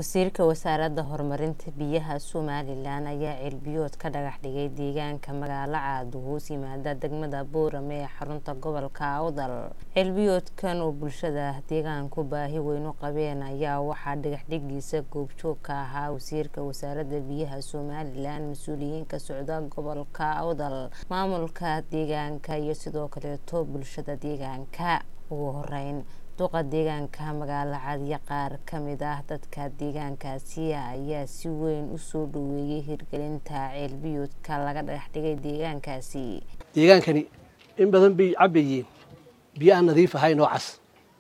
wasiirka wasaaradda horumarinta biyaha somalilan ayaa ceelbiyood ka dhagax dhigay deegaanka magaalo caad hoos yimaada degmada boorame ee xarunta gobolka awdal ceelbiyoodkan oo bulshada deegaanku baahi weyn u qabeen ayaa waxaa dhagaxdhigiisa goobjoog ka ahaa wasiirka wasaaradda biyaha somalilan mas-uuliyiin ka socda gobolka awdal maamulka deegaanka iyo sidoo kaleeto bulshada deegaanka ugu horeyn duqa deegaanka magaalo cadiya qaar kamid ah dadka deegaankaasi ayaa si weyn usoo dhaweeyay hirgelinta ceelbiyoodka laga dhagax dhigay deegaankaasi deegaankani in badan bay cabayeen biyo aan nadiif ahayn oo cas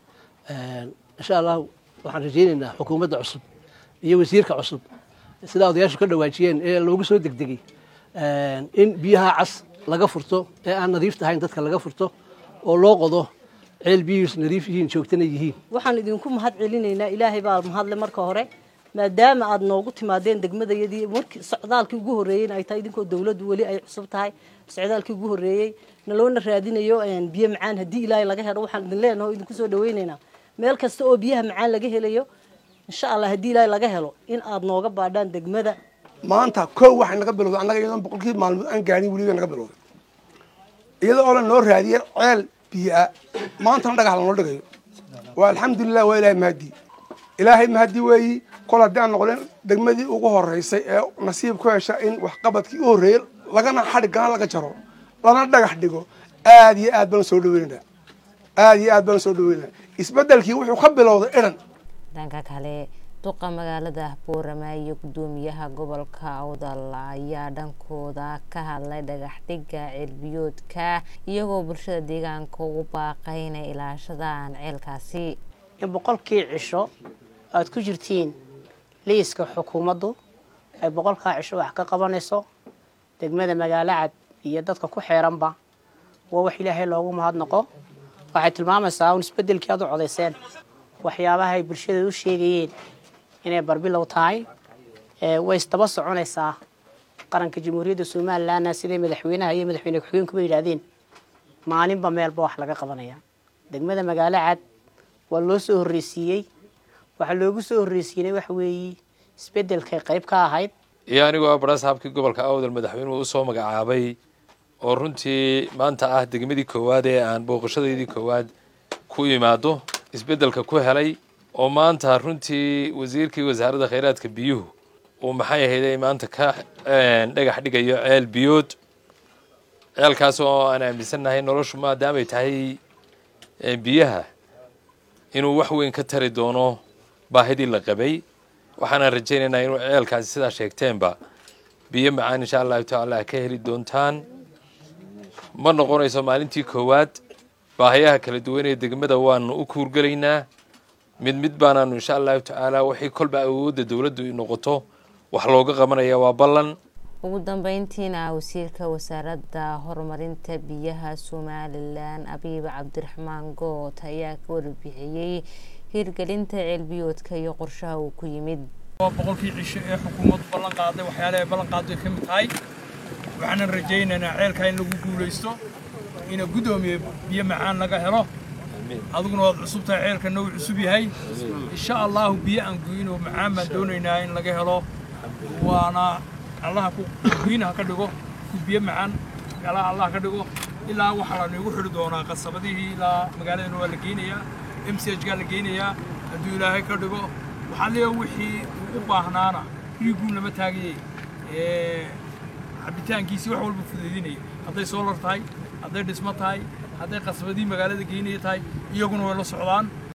insha allahu waxaan rajeyneynaa xukuumadda cusub iyo wasiirka cusub sidaa odayaashu ka dhawaajiyeen ee loogu soo degdegay in biyaha cas laga furto ee aan nadiifta ahayn dadka laga furto oo loo qodo ceel biyuus nadiif yihiin joogtana yihiin waxaan idinku mahad celinaynaa ilaahay baa mahadle marka hore maadaama aad noogu timaadeen degmadayadii markii socdaalkii ugu horreeyeyna ay tahay idinkoo dawladdu weli ay cusub tahay socdaalkii ugu horreeyey naloona raadinayo biyo macaan haddii ilaahay laga helo waxaan idin leenaho o idinku soo dhaweynaynaa meel kasta oo biyaha macaan laga helayo insha allah haddii ilaahay laga helo in aad nooga baadhaan degmada maanta kow waxay naga bilowday annaga iyadoon boqolkii maalmood aan gaarin weliba naga bilowday iyada oo la noo raadiyay ceel biyaa maantana dhagax lanoo dhigayo waa alxamdulilah waa ilaahay mahadi ilaahay mahadi weeyi kol haddii aan noqonin degmadii ugu horeysay ee nasiib ku hesha in waxqabadkii u horreeyey lagana xadhigana laga jaro lana dhagax dhigo aad iyo aad baan soo dhaweynaa aad iyo aad baan soo dhaweynaa isbedelkii wuxuu ka bilowday idhan dhanka kale duqa magaalada boorama iyo gudoomiyaha gobolka awdal ayaa dhankooda ka hadlay dhagax dhiga ceelbiyoodka iyagoo bulshada deegaanka ugu baaqay inay ilaashadaan ceelkaasi in boqolkii cisho aad ku jirtiin liiska xukuumaddu ay boqolkaa cisho wax ka qabanayso degmada magaalo cad iyo dadka ku xeeranba waa wax ilaahay loogu mahadnaqo waxay tilmaamaysaa un isbedelkii aad u codayseen waxyaabaha ay bulshada u sheegayeen inay barbilow tahay way isdaba soconaysaa qaranka jamhuuriyadda somalilanna siday madaxweynaha iyo madaxweyne ku-xigeenkuba yidhaahdeen maalinba meelba wax laga qabanaya degmada magaalo cad waa loo soo horreysiiyey waxaa loogu soo horreysiinay waxa weeye isbedelkay qayb ka ahayd iyo anigoo barasaabkii gobolka awdal madaxweynuhu usoo magacaabay oo runtii maanta ah degmadii koowaad ee aan booqashadeydii koowaad ku imaado isbedelka ku helay oo maanta runtii wasiirkii wasaaradda khayraadka biyuhu uu maxay ahayday maanta ka dhagax dhigayo ceel biyood ceelkaas oo aan aaminsannahay noloshu maadaamay tahay biyaha inuu wax weyn ka tari doono baahidii la qabay waxaanaan rajaynaynaa inuu ceelkaasi sidaa sheegteenba biyo macaan insha allahu tacaala ka heli doontaan ma noqonayso maalintii koowaad baahayaha kala duwan ee degmada waanu u kuurgelaynaa mid mid baanaanu insha allahu tacaala wixii kolba awoodda dowladdu noqoto wax looga qabanaya waa ballan ugu dambeyntiina wasiirka wasaaradda horumarinta biyaha somalilan abiib cabdiraxmaan goot ayaa ka warbixiyey hirgelinta ceelbiyoodka iyo qorshaha uu ku yimid waa boqolkii cisho ee xukuumaddu ballan qaaday waxyaalaha ballan qaaday ka mid tahay waxaanan rajaynaynaa ceelkaa in lagu guulaysto ina guddoomiye biyo macaan laga helo adiguna waad cusub tahay ceelkana uu cusub yahay insha allahu biyo aan goyno macaan baan doonaynaa in laga helo waana allaha kuwiinaha ka dhigo ku biyo macaan meelaha allah ka dhigo ilaa waxaa la noogu xidhi doonaa qasabadihii ilaa magaaladana waa la geynayaa m c h gaa la geynayaa hadduu ilaahay ka dhigo waxaa leeya wixii uu u baahnaana riiguun lama taagayey cabitaankiisii wax walba fudaydinaya hadday soolar tahay hadday dhismo tahay hadday qasbadii magaalada geynaya tahay iyaguna way la socdaan